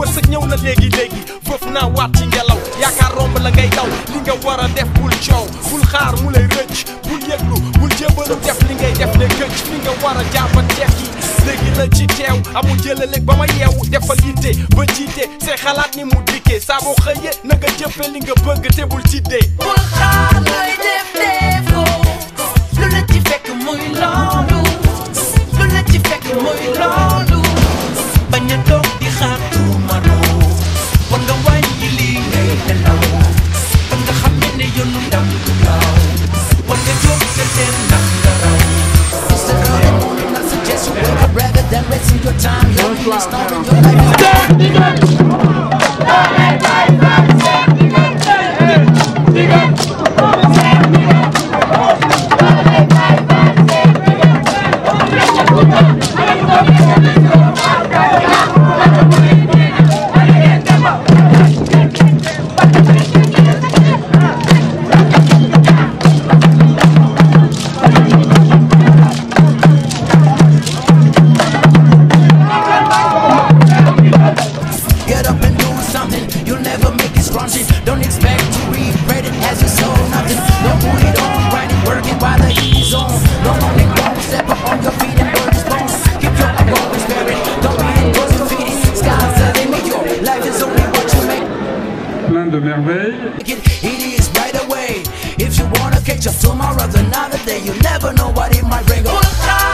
wërsëg ñëw na léegi léegi foofu naa waat ci ngelaw yaakaar romb la ngay daw li nga war a def bul coow bul xaar mu lay rëcc bul yëglu bul jébalu def li ngay def ne gëcc fi nga war a jàppa tekki léegi la ci teew amul jëlaleeg ba ma yeewu defal yitte ba jiite say xalaat ni mu dikkee saa boo xëyee na nga jëfe li nga bëgg te bul tiddee bul xaar looy def def ko lu la ci fekk muy loolu lu la ci fekk muy loolu bañ a toog di xaar tuumaroo war nga wàññi lii ngay nelaw war nga xam ne ne yoonu ndam du gaaw war nga jóg sa seen ndax nga raw It's the early morning, I suggest you wake up rather than wasting your time. Your meaning, starving your life. Get up and do something. You'll never make it scrunchy. Don't expect to regret it as you sow nothing. Don't put it on, grinding, working while the heat is on. No morning, don't step up on your feet and burn this bone. Keep your always spirit. Don't be in cause you feed it. Sky's the limit. Your life is only what you make plein de merveilles. it. It is right away. If you wanna catch up tomorrow, another day, you never know what it might bring. bul xaar